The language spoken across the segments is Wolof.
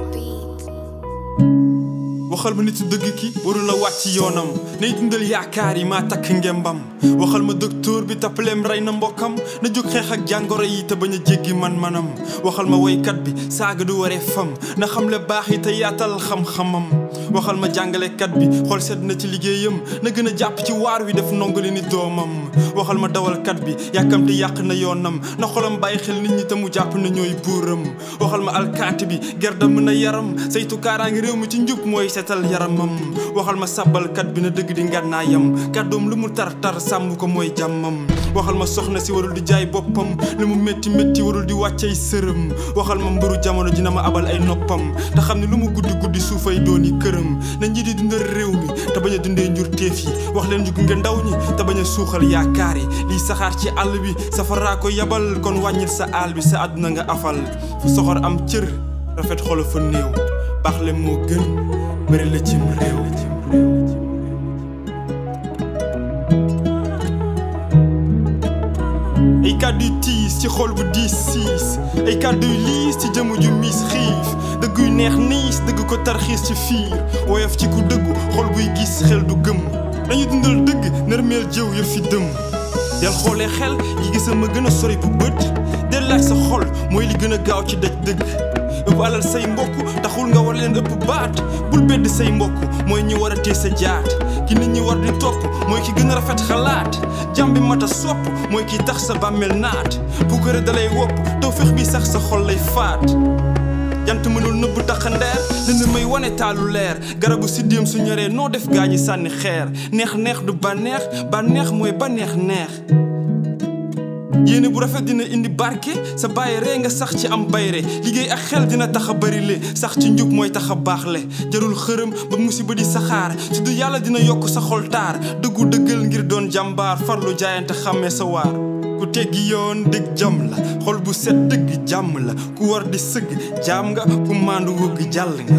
waxal ma nitu dëgg ki warul la wàcc yoonam nay dundal yaakaar yi maa takk ngembam waxal ma docteur bi tappaleem rey na mbokkam na jóg xeex ak jàngoro yi te bañ a jéggi man-manam waxal ma woykat bi saaga du waree fam na xam le baax yi te yaatal xam-xamam waxal ma jàngalekat bi xool sedd na ci liggéeyam na gën a jàpp ci waar wi def nongale ni doomam waxal ma dawalkat bi yàkkamte yàq na yoonam na xolam bàyyi xel nit ñi te mu jàpp na ñooy buuram waxal ma alkaati bi gerdam na yaram saytu kaaraangi réew mi ci njub mooy setal yaramam waxal ma sàbbalkat bi na dëgg di ngànnaayam kàddoom lu mu tar tar sàmm ko mooy jàmmam waxal ma soxna si warul di jaay boppam lu mu métti métti warul di wàccay sërëm waxal ma mbëru jamono dina ma abal ay noppam te xam ne lu mu guddi guddi suufay dooni këram na ñi di dundal réew mi te bañ a dundee njur téef yi wax leen ñu gunge ndaw ñi te bañ a suuxal yaakaar yi liy saxaar ci àll bi safaraa ko yabal kon wàññil sa àll bi sa àdduna nga afal fu soxor am cër rafet xolo fa néew baax le moo gën bëri la cim réew ay kàddu yu tiis ci xol bu diis siis ay kàddu yu liis ci jëmu ju miis xiif dëgg yu neex niis dëgg ko tarxiis ci fiir woyof ci ku dëggu xol buy gis xel du gëm dañu dundal dëgg nërmeel jëw ya fi dëm del xoolee xel yi gisa ma gën a sori bu bët del laaj sa xol mooy li gën a gaaw ci daj dëgg ëpp alal say mbokk taxul nga war leen ëpp baat bul bedd say mbokk mooy ñi war a tee sa jaat ki nit ñi war di topp mooy ki gën a rafet xalaat jàmbi mata sopp mooy ki tax sa bàmmeel naat puukare dalay wopp taw fex bi sax sa xol lay faat jant mënul nëbb taxandeer dina may wane taalu leer garabu siddéem su ñoree noo def gaañi sànni xeer neex neex du bànneex bànneex mooy bànneex neex yéene bu rafet dina indi barke sa bàyyi ree nga sax ci am bayre liggéey ak xel dina tax a bari le sax ci njub mooy tax a baax le jarul xërëm ba musiba di saxaar su du yàlla dina yokk sa xol taar dëggu dëggal ngir doon jàmbaar farlu jaayante xàmmee sa waar ku teggi yoon dëgg jàmm la xol bu set dëgg jàmm la ku war di sëgg jaam nga ku maandu wëgg jàll nga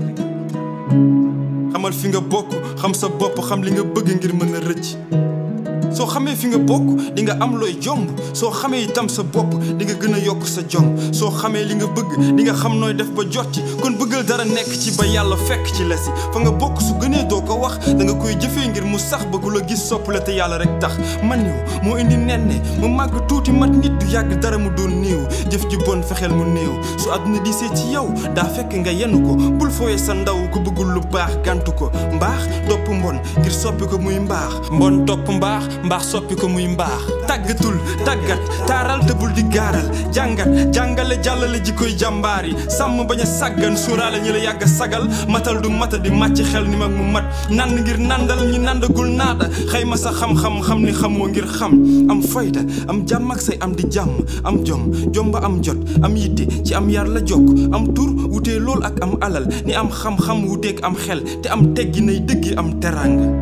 xamal fi nga bokk xam sa bopp xam li nga bëgg ngir mën a rëcc soo xamee fi nga bokk di nga am looy jomb soo xamee itam sa bopp di nga gën a yokk sa jom soo xamee li nga bëgg di nga xam nooy def ba jot ci kon bëggal dara nekk ci ba yàlla fekk ci la si fa nga bokk su gënee doo ko wax da nga koy jëfee ngir mu sax bëggu la gis sopp la te yàlla rek tax man niw moo indi nenne mu màgg tuuti mat nit du yàgg dara mu doon néew jëf ji bon fexeel mu néew su àdduna di see ci yow daa fekk nga yenu ko bul fooyee sa ndaw ku bëggul lu baax gàntu ko mbaax topp mbon ngir soppi ko muy mbaax mbon topp mbaax mbaax soppi ko muy mbaax tàggatul tàggat taaral te bul di gaaral jàngat jàngale jàllale ji koy jàmbaar yi sàmm bañ a sàggan suuraale ñi la yàgg a sagal matal du mata di màcc xel ni mag mu mat nand ngir nandal ñi nandagul naada xëyma sa xam-xam xam ni xamoo ngir xam am fayda am jàmm ak say am di jàmm am jom jom ba am jot am yitte ci am yar la jokk am tur wutee lool ak am alal ni am xam-xam wuteeg am xel te am teggi nay dëggi am teranga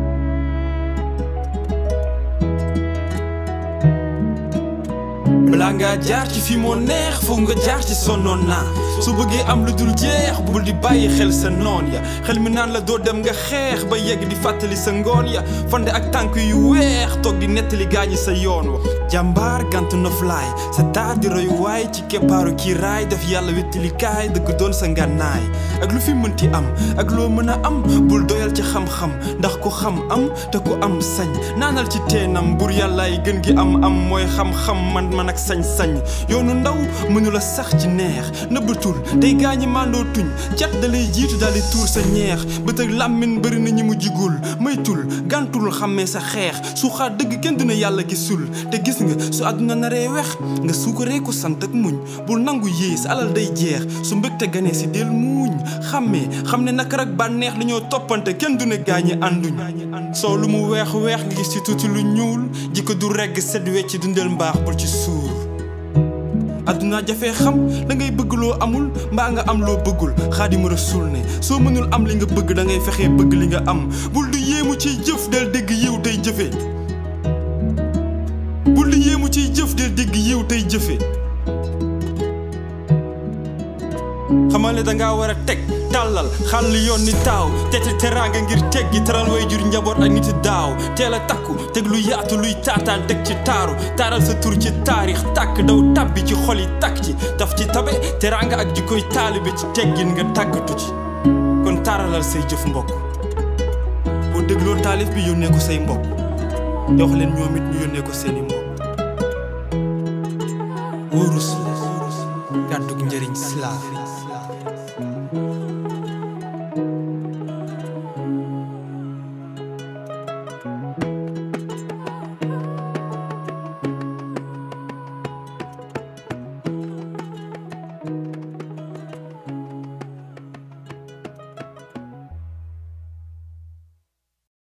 balaa ngaa jaar ci fi moo neex foog nga jaar ci sonnoon naa su bëggee am lu dul jeex bul di bàyyi xel sa noon ya xel mi naan la doo dem nga xeex ba yegg di fàttali sa ngoon ya fande ak tànk yu weex toog di nettali gaañi sa yoon wa jàmbaar gantu noflaay sa taar di royu waay ci keppaaru kii raay def yàlla wéttali kaay dëgg doon sa ngànnaay ak lu fi mënti am ak loo mën a am bul doyal ci xam-xam ndax ku xam am te ku am sañ naanal ci teenam bur yàllaay gën gi am am mooy xam-xam man man ak sañ-sañ yoonu ndaw mënula sax ci neex nëbbatul tey gaañi mandoo tuñ cat da lay jiitu daal di tuur sa ñeex bët ak làmmin bëri na ñi mu jigul maytul gàntul xàmmee sa xeex su xaar dëgg kenn dina yàlla gisul te gis nga su àdduna naree wex nga suukaree ko sant ak muñ bul nangu yées alal day jeex su mbëgte ganee si del muuñ xàmmee xam ne naka rek bànneex li ñoo toppante kenn du ne gaañi ànduñ soo lu mu weex weex nga gis ci tuuti lu ñuul jikko du regg set wecc dundal mbaax bul ci suur adduna jafee xam da ngay bëgg loo amul mbaa nga am loo bëggul xaadimu rasul ne soo mënul am li nga bëgg da ngay fexee bëgg li nga am bul du yéemu ciy jëf del dégg yiw tey jëfe bul du yéemu ciy jëf del dégg yiw tey jëfe xamal ne dangaa war a teg tàllal xàll yoon ni taaw tete teraanga ngir teggi teral way jur njaboot ak niti daaw teel a takku teg lu yaatu luy taataan teg ci taaru taaral sa tur ci taarix tàkk daw tabbi ci xol yi takk ci daf ci tabe teraanga ak jikkoy taalibe ci teggin nga tàggatu ci kon taaralal say jëf mbokk boo dégloo taalif bi yónnee ko say mbokk te wax leen ñoom it ñu yónnee ko seeni mbokk wóorus kàddug njëriñ silaaf